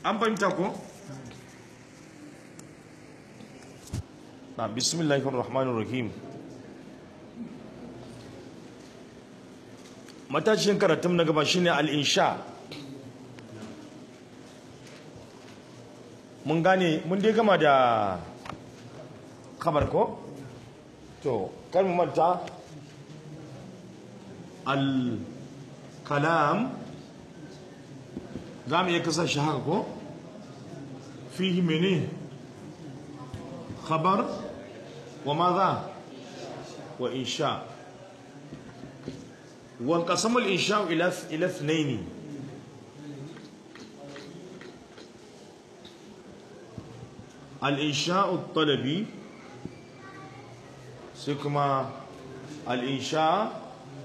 an fahimta ko na bismillahir rahmanir rahim matashin karatun na gaba shine al-insha mun gane mun dai gama da kamar ko to kar mu manta al-kalam za mu iya kasar shi haka ko fihi mene khabar wa maza wa insha وانقسم الإنشاء إلى إلى اثنين الإنشاء الطلبي سكما الإنشاء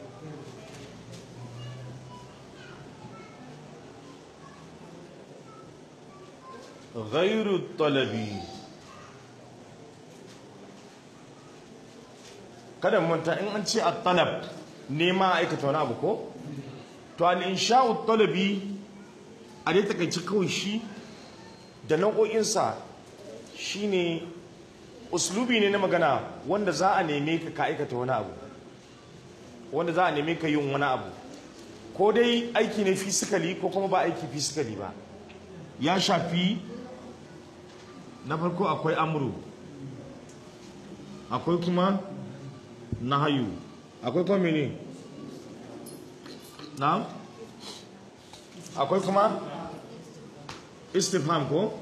غير الطلبي kada manta in an ce at-talab nema aikata wani abu ko to al-insha'u talabi a dai takaici kawai shi da nau'o'insa shine uslubi ne na magana wanda za a neme ka ka aikata wani abu wanda za a neme ka yin wani abu ko dai aiki ne fisikali ko kuma ba aiki fisikali ba ya shafi na farko akwai amru akwai kuma nahayu akwai kuma mene na akwai kuma istifham ko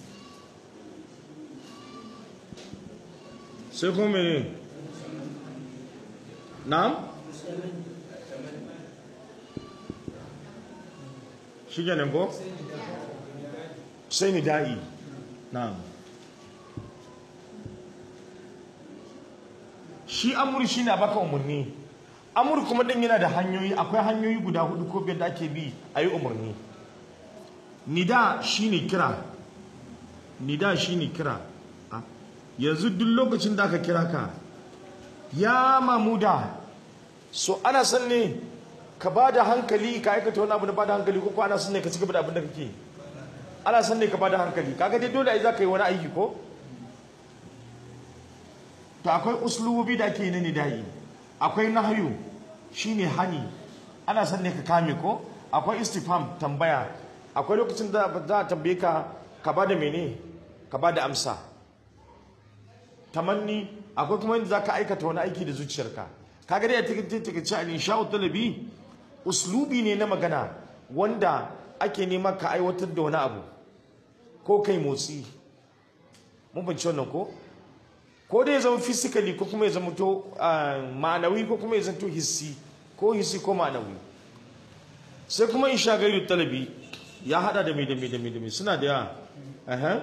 sai kuma mene na shi ganin ko sai ni da'i na shi amur shi na baka umarni amur kuma din yana da hanyoyi akwai hanyoyi guda hudu ko biyar da ake bi a yi umarni nida shi ne kira nida shi ne kira yanzu duk lokacin da aka kira ka ya mamuda so ana son ne ka ba da hankali ka aikata wani abu na ba da hankali ko ana son ne ka cigaba da abin da kake ana son ne ka ba da hankali kaga dai dole ai za ka yi wani aiki ko to akwai uslubi da ake yi na nidayi akwai nahyu shine hani ana son ne ka kame ko akwai istifham tambaya akwai lokacin da za a tambaye ka ka ba da mene ka ba da amsa tamanni akwai kuma yadda za ka aikata wani aiki da zuciyarka kaga dai a cikin takaice a insha'u talabi uslubi ne na magana wanda ake nema ka aiwatar da wani abu ko kai motsi mun fahimci wannan ko ko dai ya zama physically ko kuma ya zama to ma'anawi ko kuma ya zama to hissi ko hissi ko ma'anawi sai kuma in sha gairu talabi ya hada da mai da mai da mai da mai suna da yawa aha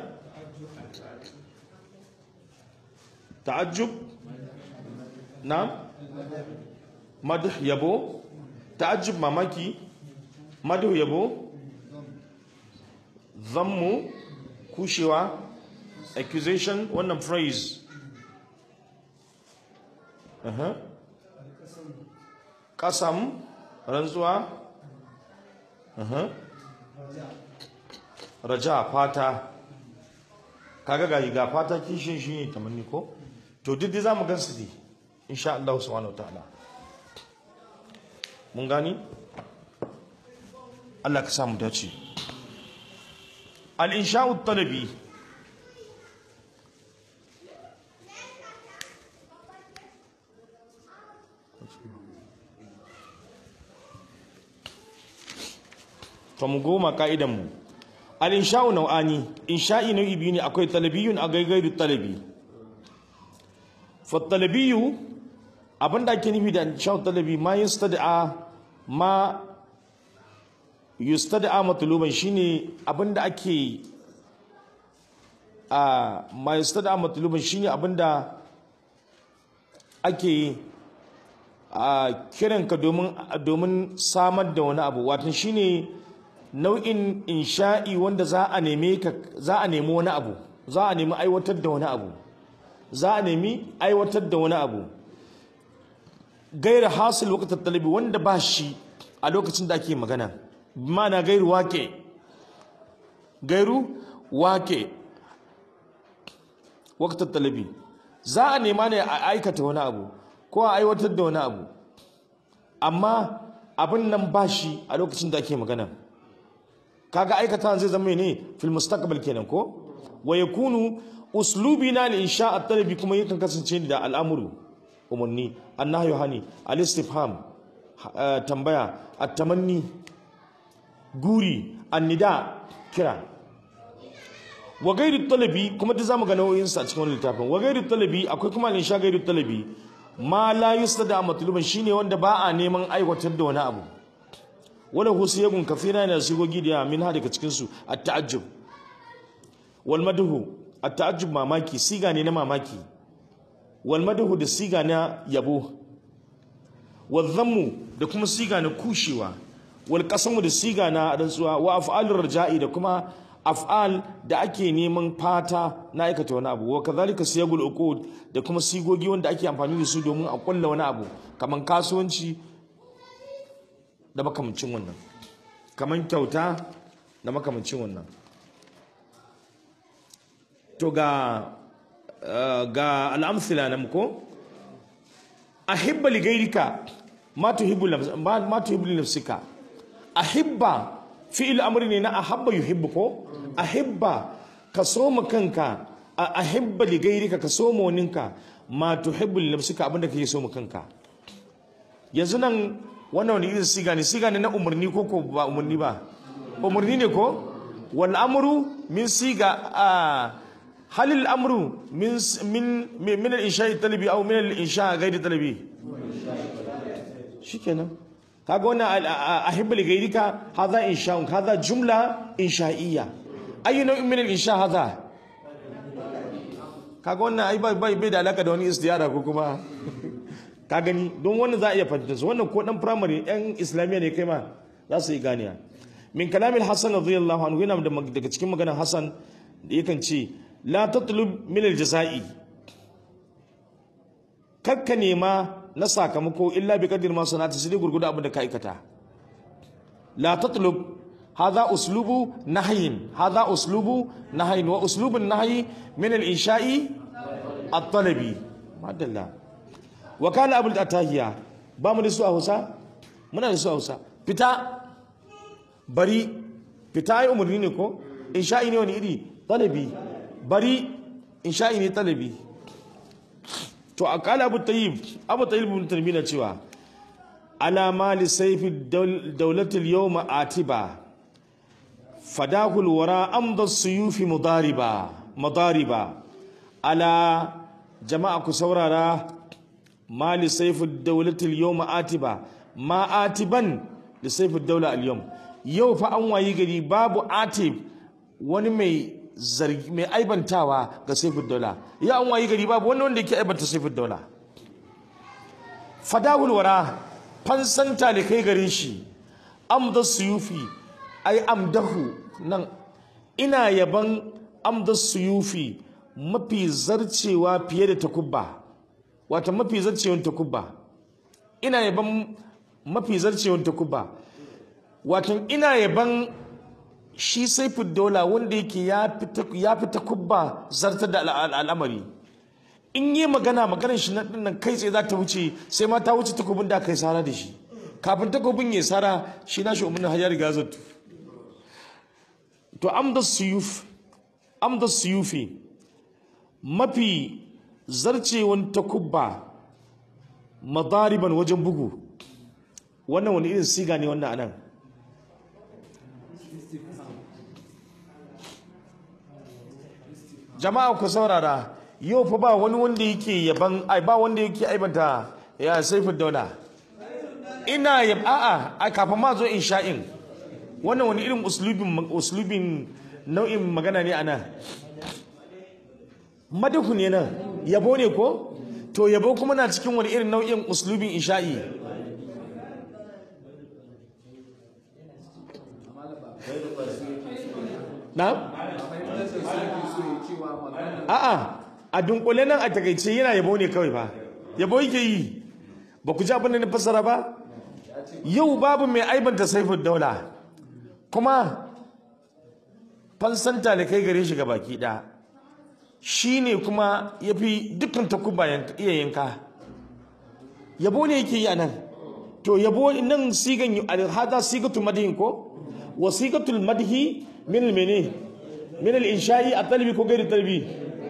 ta'ajjub na madh yabo ta'ajjub mamaki madh yabo zammu kushewa accusation wannan phrase kasam rantsuwa raja fata kaga ga ga fata kishin shi ne tamanni ko to duk dai zamu gansu dai insha Allah subhanahu wataala mun gani Allah ka samu dace al-insha'u talabi to mu goma ka'idan mu al-insha'u nau'ani insha'i nau'i biyu ne akwai talabiyun a gaigairu talabi fa talabiyu abinda ake nufi da insha'u talabi ma yustad'a ma yustad'a matluban shine abinda ake a ma yustad'a matluban shine abinda ake a kiranka domin domin samar da wani abu watan shine nau'in insha'i wanda za a neme ka za a nemi wani abu za a nemi aiwatar da wani abu za a nemi aiwatar da wani abu gaira hasil waqt talabi wanda ba shi a lokacin da ake magana mana gairu wake gairu wake waqt talabi za a nema ne a aikata wani abu ko a aiwatar da wani abu amma abin nan ba shi a lokacin da ake magana kaga aikata zai zama ne fil mustaqbal kenan ko wa yakunu uslubina li insha at-talabi kuma yakan kasance da al'amuru umarni annahyu hani al-istifham tambaya at-tamanni guri annida kira wa gairu talabi kuma da zamu ga nau'in sa cikin wannan littafin wa gairu talabi akwai kuma insha gairu talabi ma la yustada matluban shine wanda ba a neman aiwatar da wani abu wala husiyagun kafira ne sigogi da min ha daga cikin su at-ta'ajjub wal madhu at-ta'ajjub mamaki siga ne na mamaki wal madhu da siga na yabo wal dhammu da kuma siga na kushewa wal qasamu da siga na rantsuwa wa af'alur raja'i da kuma af'al da ake neman fata na aikata wani abu wa kadhalika siyagul uqud da kuma sigogi wanda ake amfani da su domin a kulla wani abu kaman kasuwanci da makamancin wannan kaman kyauta da makamancin wannan to ga ga al'amsila nan ko ahibba li ghayrika ma tuhibbu ma tuhibbu li nafsika ahibba fi'il amri ne na ahabba yuhibbu ko ahibba ka soma kanka ahibba li ghayrika ka soma waninka ma tuhibbu li nafsika abinda kake soma kanka yanzu nan wannan wani irin siga ne siga ne na umarni ko ko ba umarni ba umarni ne ko wal amru min siga hal al amru min min min al insha'i talabi aw min al insha' ghairi talabi shikenan kaga wannan ahibba li ghayrika hadha insha'un hadha jumla insha'iyya ayu nau'in min al insha' hadha kaga wannan ai bai bai da alaka da wani istiyara ko kuma ka gani don wannan za a iya fahimta su wannan ko dan primary yan islamiyya ne kai ma za su yi ganiya min kalamin hasan radiyallahu anhu yana daga cikin maganar hasan da yakan ce la tatlub min al-jaza'i kakka nema na sakamako illa bi qadir ma sanata sai gurgudu abin da ka aikata la tatlub hadha uslubu nahyin hadha uslubu nahyin wa uslubun nahyi min al-insha'i at-talabi madalla wa kana abul atahiya ba mu da su a Hausa muna da su a Hausa fita bari fita ai umarni ne ko insha'i ne wani iri talabi bari insha'i ne talabi to a kala abu tayyib abu tayyib ibn tarmina cewa ala mali sayfi dawlatil yawma atiba fadahul wara amda suyufi mudariba mudariba ala jama'a ku saurara mali sayfi dawlatil yawma atiba ma atiban li sayfi dawla al yawm yau fa an wayi gari babu atib wani mai zargi mai aibantawa ga saifin daula ya an wayi gari babu wani wanda yake aibanta saifin daula fadahul wara fansan talikai gare shi amda suyufi ai amdahu nan ina yaban amda suyufi mafi zarcewa fiye da takubba wata mafi zarcewan takubba ina yaban mafi zarcewan takubba watan ina yaban shi saifin dola wanda yake ya fi takubba zartar da al'amari in yi magana maganar shi na nan kai tsaye za ta wuce sai ma ta wuce takubin da aka yi sara da shi kafin takubin ya sara shi na shi umarnin hajjar riga zattu to amda suyuf amda suyufi mafi zarcewan takubba madariban wajen bugu wannan wani irin siga ne wannan anan jama'a ku saurara yau fa ba wani wanda yake yaban ai ba wanda yake aibanta ya saifin daula ina yab a'a a kafin ma zo insha'in wannan wani irin uslubin uslubin nau'in magana ne ana madahu ne nan yabo ne ko to yabo kuma na cikin wani irin nau'in uslubin insha'i na a'a a dunkule nan a takaice yana yabo ne kawai ba yabo yake yi ba ku ji abin da na fassara ba yau babu mai aibanta saifin daula kuma fansan talikai gare shi baki ɗaya shi ne kuma ya fi dukkan takuba iya yanka yabo ne yake yi a nan to yabo nan sigan hada sigatul madhin ko wa sigatul madhi min al mene min al insha'i a talbi ko gairi talbi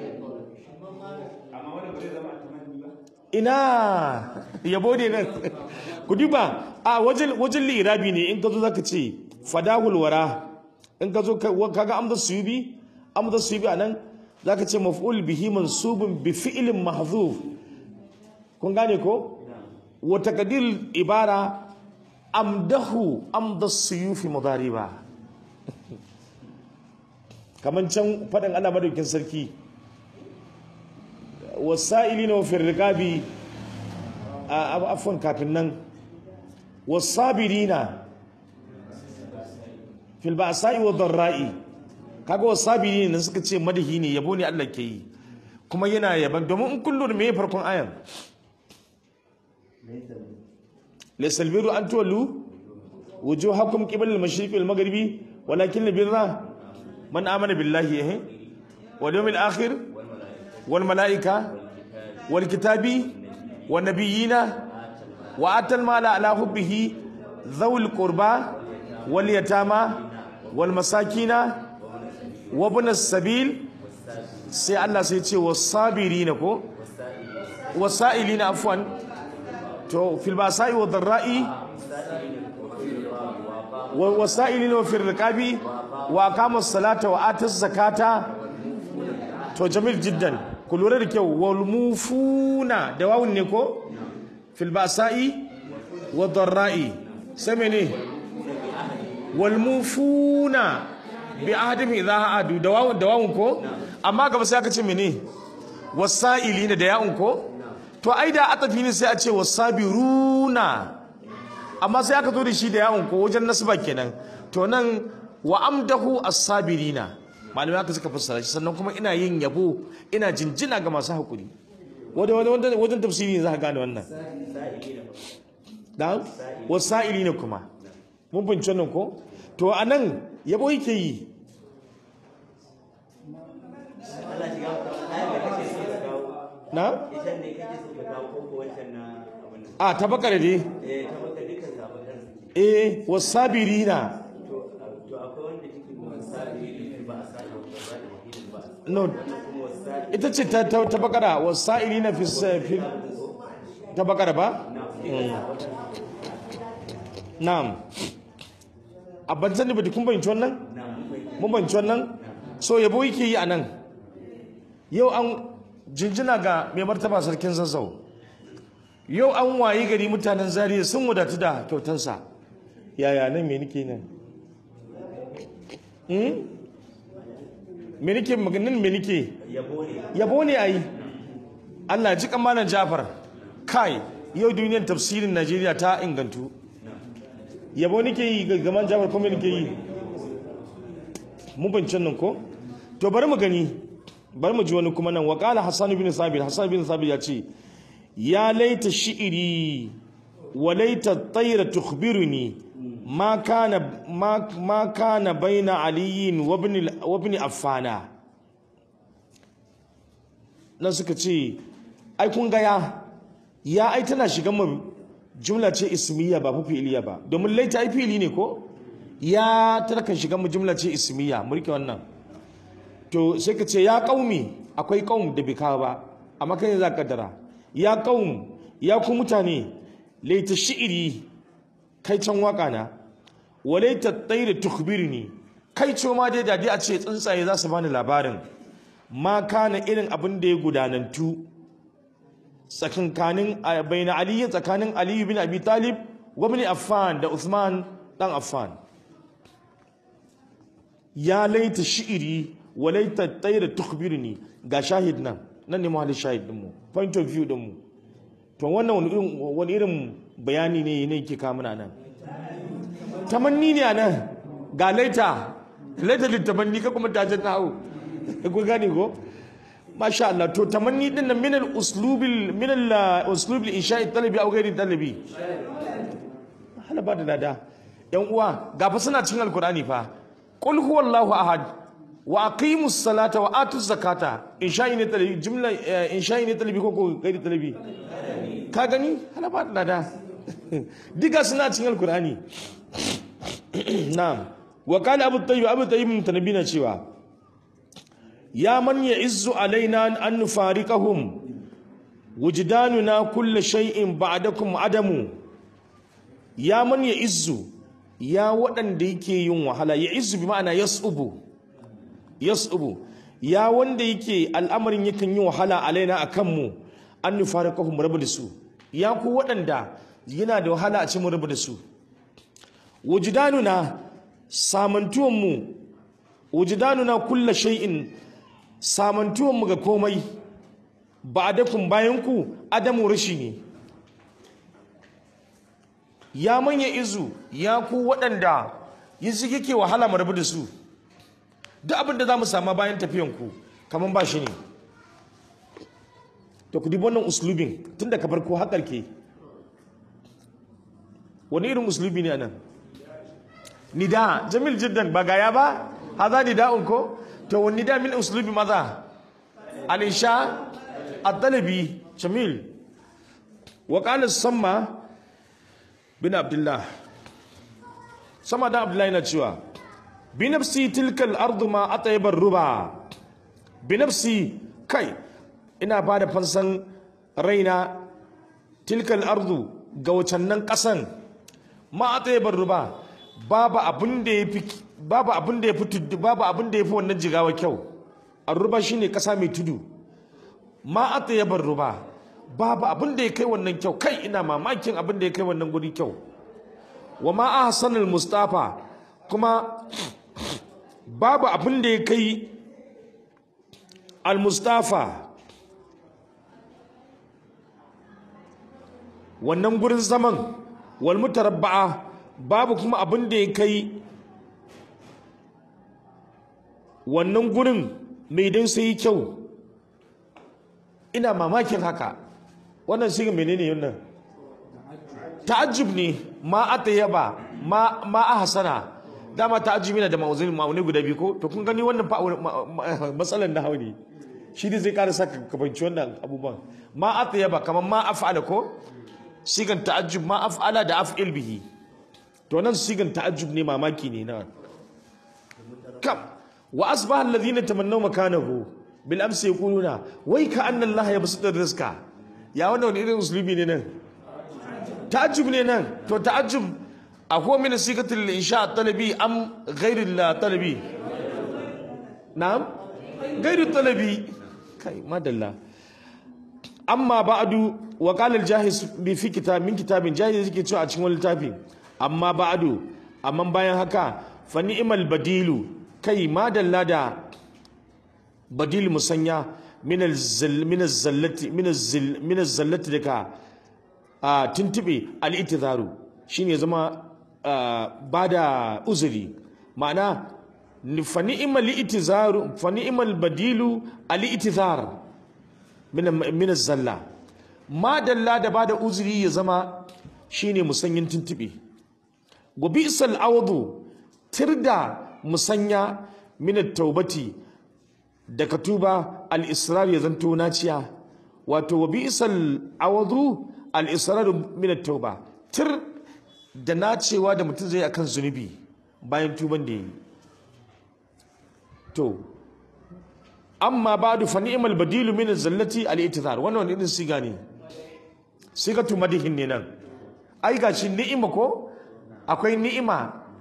ina yabo ne nan ku duba a wajen wajen lirabi ne in ka zo zaka ce fadahul wara in ka zo kaga amda suyubi amda suyubi anan zaka ce maf'ul bihi mansubun bi fi'lin mahzuf kun gane ko wa taqdir ibara amdahu amda suyufi mudariba kaman can fadin Allah madaukin sarki wasa'ilina fi riqabi afwan kafin nan wasabirina fil ba'sa'i wa dharra'i kaga wasabirina nan suka ce madahi ne yabo ne Allah ke yi kuma yana yaban domin in kullu me farkon ayan laysa albiru an tuwallu wujuhakum qibala al-mashriqi wal maghribi walakin albirra man amana billahi eh wal yawmil akhir wal malaika wal kitabi wan nabiyina وآتى المال على حبه ذوي القربى واليتامى والمساكين وابن السبيل سي الله سي ce والصابرين ko والسائلين عفوا to fil basa'i wa dharra'i والسائلين وفي الرقاب وأقام الصلاة وآتى الزكاة to jamil jiddan ku lura da kyau wal mufuna da wawun ne ko fil basa'i wa dharra'i sai mene wal mufuna bi ahdihim idha adu da wawun da wawun ko amma gaba sai aka ce mene wasa'ilina da ya'un ko to ai da atafi ne sai a ce wasabiruna amma sai aka zo da shi da yawon ko wajen nasba kenan to nan wa amdahu as-sabirina malamai aka suka fassara shi sannan kuma ina yin yabo ina jinjina ga masu hakuri wanda wanda wajen tafsiri ne za ka gane wannan da wasa'ili ne kuma mun bince wannan ko to anan yabo yake yi na a ta bakar dai eh wasabirina no ita ce ta ta bakara wasailina fi fi ta bakara ba na'am a ban sani ba kun bayyana wannan mun bayyana wannan so yabo yake yi anan yau an jinjina ga mai martaba sarkin zazzau yau an wayi gari mutanen zariya sun wadatu da kyautansa yaya nan me nake nan me nake maganin me nake yabo ne ayi Allah ji kamanan Jafar kai yau duniyar tafsirin Najeriya ta ingantu yabo nake yi gaman Jafar kuma nake yi mun bincin nan ko to bari mu gani bari mu ji wani kuma nan wa qala Hassan bin Sabit Hassan bin Sabit ya ce ya laita shi'iri wa laita tayra tukhbiruni ma kana ma, ma kana baina aliyin wa ibn wa ibn affana nan suka ce ai kun ga ya ya ai tana shigan mu jumla ce ismiya ba fa fi'iliya ba domin laita ai fi'ili ne ko ya tana kan shigan mu jumla ce ismiya mu rike wannan to sai ka ce ya qaumi akwai qaum da bika ba amma kai za ka dara ya qaum ya ku mutane laita shi'iri kai can waka na walaita tayra tukhbirni kai ce ma dai dadi a ce tsuntsaye za su bani labarin ma kana irin abin da ya gudanantu tsakankanin baina ali tsakanin ali bin abi talib wa ibn affan da usman dan affan ya laita shi'iri walaita tayra tukhbirni ga shahid nan nan ne mahallin shahid din mu point of view din mu to wannan wani irin wani irin bayani ne ne yake kawo muna nan tamanni ne anan ga laita laita litamanni ka kuma tajin na hau ku gane ko masha Allah to tamanni din nan min al-uslubil min al-uslubil insha'i talabi aw ghairi talabi hala ba da lada yan uwa ga fa suna cikin alqur'ani fa qul huwallahu ahad wa aqimus salata wa atuz zakata insha'i ne talabi jumla eh, insha'i ne talabi ko ko gairi talabi ka gani hana ba da da diga suna cikin alkur'ani na'am wa qala abu tayyib abu tayyib mutanabi na cewa ya man ya'izzu alaina an nufariqahum wujdanuna kullu shay'in ba'dakum adamu ya man ya'izzu ya waɗanda yake yin wahala ya'izzu bi ma'ana yas'ubu yas'ubu ya wanda yake al'amarin yakan yi wahala alaina akan mu an nufariqahum rabu da su ya ku waɗanda yana da wahala a ce mu rabu da su wujudanuna samantuwanmu wujudanuna kulla shay'in samantuwanmu ga komai ba da kun bayan ku adamu rashi ne ya manya izu ya ku waɗanda yanzu yake wahala mu rabu da su duk abin da za mu sama bayan tafiyanku kamar ba shi ne to ku dubi wannan uslubin tun da ka farko haƙar ke wani irin uslubi ne anan nida jamil jiddan ba gaya ba haza nida'un ko to wani nida min uslubi maza al-insha ad-dalabi jamil wa qala samma bin abdullah sama da abdullahi na cewa bi nafsi tilka al-ardu ma atayba ruba bi nafsi kai ina ba da fansan raina tilka al-ardu ga wacannan kasan ma atayba ruba babu abin da ya fi babu abin da ya fi tudu babu abin da ya fi wannan jigawa kyau arruba shine kasa mai tudu ma atyabar ruba babu abin da ya kai wannan kyau kai ina mamakin abin da ya kai wannan guri kyau wa ma ahsanul mustafa kuma babu abin da ya kai al mustafa wannan gurin zaman wal mutarabba'a babu kuma abin da ya kai wannan gurin mai don sai kyau ina mamakin haka wannan siga menene yannan ta'ajjub ne ma atayaba ma ma ahsana dama ta'ajjubi na da ma'uzin ma'unai guda biyu ko to kun gani wannan fa matsalan na hauni shi ne zai ƙara saka kabanci wannan abubuwan ma atayaba kamar ma af'ala ko sigan ta'ajjub ma af'ala da af'il bihi to nan sigan ta'ajjub ne mamaki ne na kam wa asbaha alladhina tamannaw makanahu bil amsi yaquluna wai ka anna allaha yabsutu rizqa ya wannan wani irin uslubi ne nan ta'ajjub ne nan to ta'ajjub akwai min sigatul insha talabi am ghairu talabi na'am ghairu talabi kai madalla amma ba'du wa qala al-jahiz bi fi kitab min kitabin jahiz yake cewa a cikin wani littafi amma ba'du amma bayan haka fa ni'mal badilu kai madalla da badil musanya min min zallati min min zallati daga a tuntube al-itizaru shine zama ba da uzuri ma'ana fa ni'mal itizaru fa ni'mal badilu al-itizar min min zalla madalla da ba da uzuri ya zama shine musanyin tuntube wa bi'sal awdu tirda musanya min taubati daga tuba al-israr ya zanto naciya wato wa bi'sal awdu al-israr min tauba tir da nacewa da mutum zai akan zunubi bayan tuban da yi to amma ba'du fa ni'mal badilu min zallati al-i'tizar wannan wani irin siga ne sigatu madihin ne nan ai gashi ni'ima ko akwai ni'ima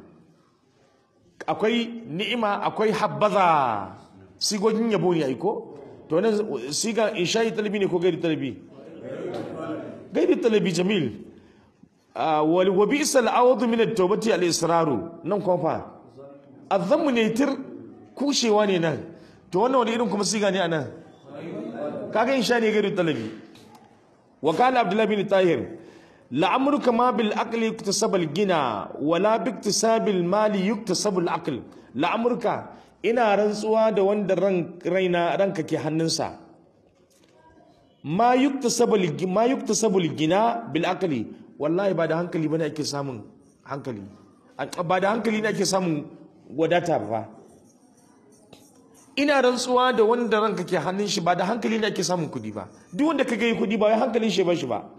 akwai ni'ima akwai habbaza sigogin yabo ne aiko to nan siga insha'i talabi ne ko gairi talabi gairi talabi jamil wal wa bi'sal awdu min at-tawbati al-israru nan kuma fa azammu ne tir kushewa ne nan to wannan wani irin kuma siga ne anan kaga insha ne gairi talabi wa qala abdullah bin tahir la'amruka ma bil aqli yuktasab al gina wala bi iktisab al mali yuktasab al aql la'amruka ina rantsuwa da wanda ran raina ranka ke hannunsa ma yuktasab al ma yuktasab al gina bil aqli wallahi ba da hankali bane ake samun hankali ba da hankali ne ake samun wadata ba ina rantsuwa da wanda ranka ke hannun shi ba da hankali ne ake samun kudi ba duk wanda ka yi kudi ba wai hankalin shi ba shi ba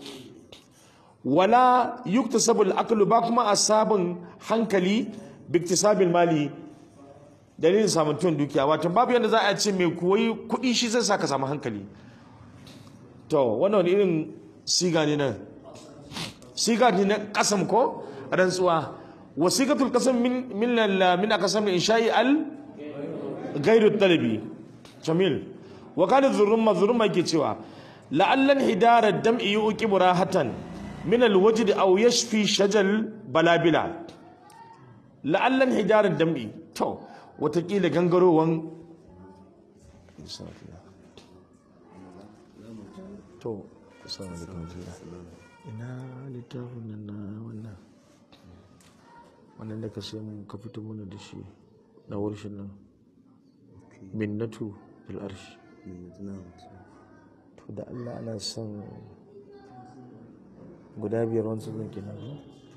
wala yuktasabu al-aqlu ba kuma asabun hankali biktisabil mali dalilin samun tun dukiya wato babu yadda za a ce mai koyi kudi shi zai saka samu hankali to wannan wani irin siga ne nan siga ne na kasam ko rantsuwa wasiqatul qasam min min min aqsam insha'i al ghairu talabi jamil wa kana dhurrumma dhurrumma yake cewa la'allan hidara dam'i yuqibu rahatan min alwajd aw yashfi shajal balabila la'allan hidara dam'i to watakila gangarowan to assalamu alaikum ina littafin nan na wannan wannan da ka sai mun ka fito mana da shi na warshin nan minnatu bil arshi to da Allah ana son guda biyar wani sauran kenan ba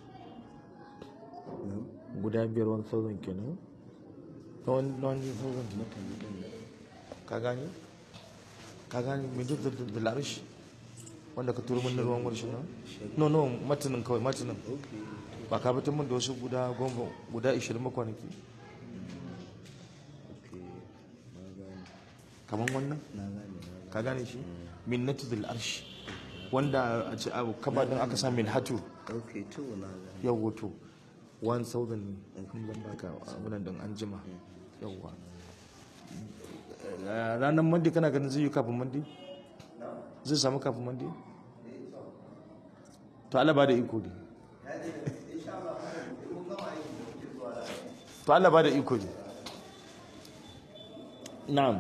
guda biyar wani sauran kenan na wani sauran ka gani ka gani minnatu bil arshi wanda ka turo min na ruwan warshin nan no no matanin kawai matanin ba ka fitar min da wasu guda goma guda 20 makwanaki kamar wannan ka gane shi min natudul arshi wanda a ce abu kaba din aka sa min hatu ok to na gane yau wato 1000 ne kun zan baka abunan din an jima yauwa ranar mandi kana ganin zai yi kafin mandi zai samu kafin mandi to Allah ba da iko ne to Allah ba da iko ne na'am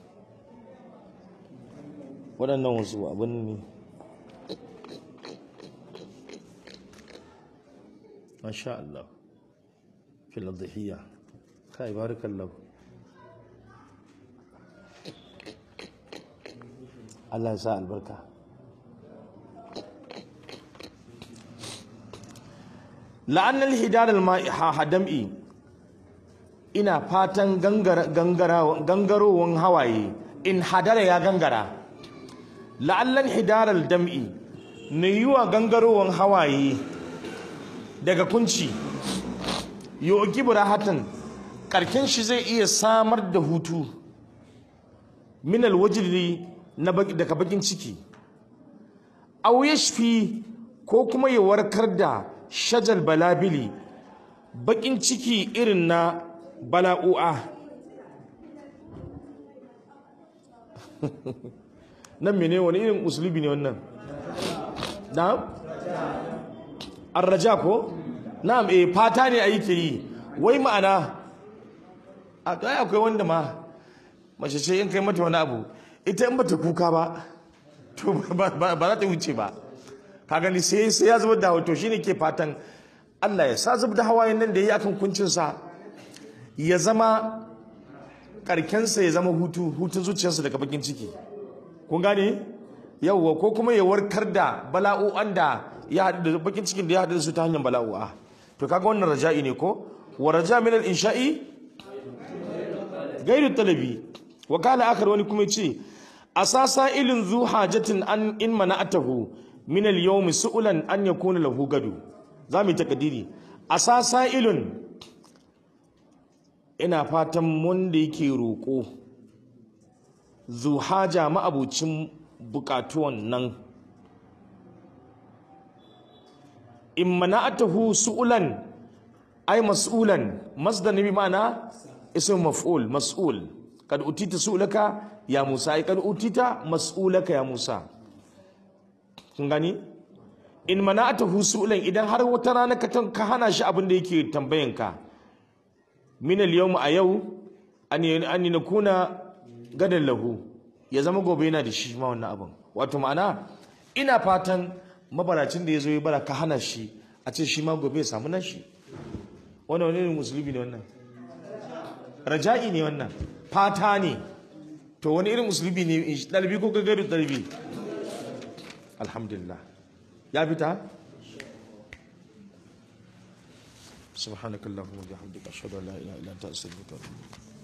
waɗannan wasu abin ne masha Allah fil adhiya kai barakallahu Allah ya sa albarka la'annal hidar al-hadam'i ina fatan gangarowan hawaye in hadara ya gangara la'allan hidar al-dam'i ne yiwa gangarowan hawaye daga kunci yogi burahatan karkin shi zai iya samar da hutu minal wajiri na daga bakin ciki aw yashfi ko kuma ya warkar da shajal balabili bakin ciki irin na bala'u'a nan mene wani irin usulubi ne wannan na'am arraja ko na'am eh fata ne yake yi wai ma'ana a to ai akwai wanda ma mace ce in kai mata wani abu ita in bata kuka ba to ba za ta wuce ba ka gani sai sai ya zubar da to shine ke fatan Allah ya sa zubar da hawayen nan da yi akan kuncinsa ya zama karkensa ya zama hutu hutun zuciyarsa daga bakin ciki kun gane yawwa ko kuma ya warkar da bala'o'an da ya haɗu da bakin cikin da ya haɗu da su ta hanyar bala'o'a to kaga wannan raja'i ne ko wa raja min al-insha'i gairu talabi wa kana akhar wani kuma ce asasa ilin zu hajatin an in mana'atahu min al-yawm su'ulan an yakuna lahu gadu zamu takadiri asasa ilun ina fatan wanda yake roƙo zu haja ma'abucin bukatuwan nan in mana'atahu su'ulan ay mas'ulan masdar nabi ma'ana ism maf'ul mas'ul kad utita su'laka ya Musa ai kad utita mas'ulaka ya Musa kun gani in mana'atahu su'lan idan har wata rana ka ka hana shi abin da yake tambayan ka min al-yawm a yau an an nakuna gadan lahu ya zama gobe yana da shi ma wannan abin wato ma'ana ina fatan mabaracin da ya zo ya bara ka hana shi a ce shi ma gobe ya samu nashi wannan wani musulmi ne wannan raja'i ne wannan fata ne to wani irin musulmi ne ɗalibi ko gagaru ɗalibi alhamdulillah ya fita subhanakallahumma wa bihamdika ashhadu an la ilaha illa anta astaghfiruka wa atubu